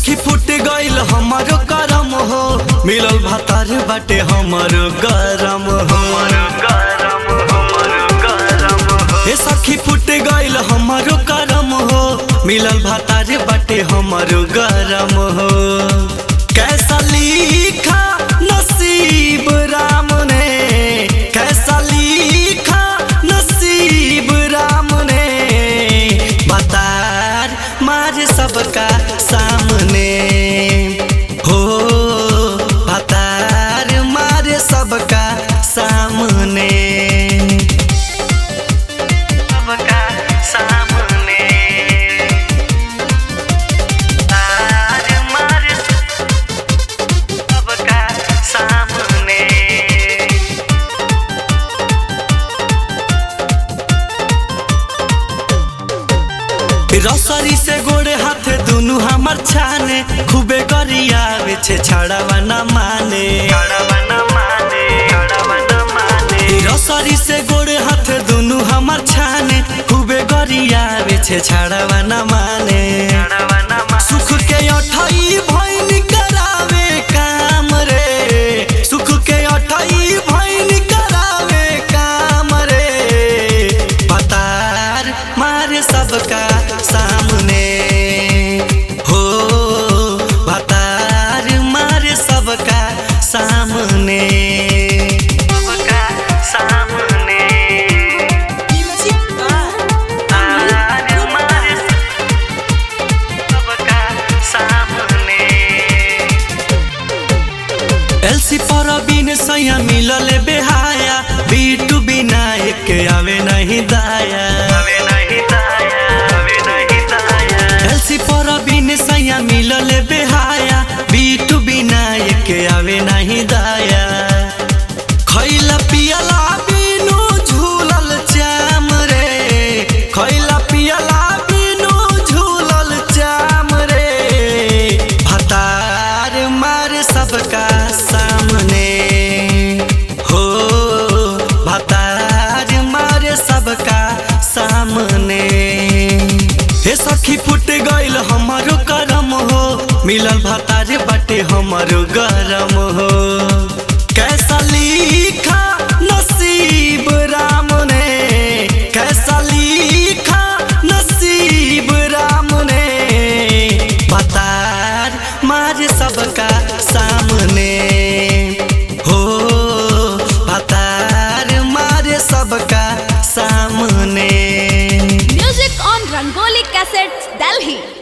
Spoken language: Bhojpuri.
सखी फुट गइल हमारो करम हो मिलल भातार बाटे हमारो गरम हो हे सखी फुट गइल हमारो करम हो मिलल भातार बाटे हमारो गरम हो कैसा लिखा नसीब राम ने कैसा लिखा नसीब राम ने बतार मार सबका सामने हो बतार मार सबका सामने सबका सामने तार मार सबका सामने रसरी से गोड़े हाथे दुनु हमर छाने खूबे गरियावे छे छड़ावा न माने रसरी से गोड़े हाथे दुनु हमर छाने खूबे गरियावे छे छड़ावा न माने सुख के अठई भैन करावे काम रे सुख के अठई भैन करावे काम रे पतार मारे सबका सामने हो पतार मारे सबका सामने सबका सामने तार मारे सबका सामने एलसी पर बिन सैया मिलल बेहाया बीटू बिना एक आवे नहीं दाया आवे नहीं दाया आवे नहीं दाया एलसी पर बिन सैया मिलल बेहाया बीटू बिना एक आवे नहीं दाया खैला पियला बिनु झूलल चाम रे खैला पियला बिनु झूलल चाम रे भतार मार सबका सामने हो भतार मार सबका सामने हे सखी फुट गइल हमारो करम हो मिलल भतार बाटे हमारो गरम हो कैसा लिखा नसीब राम ने कैसा लिखा नसीब राम ने बतार मार सबका सामने हो बतार मार सबका सामने Music on Rangoli Cassettes, Delhi.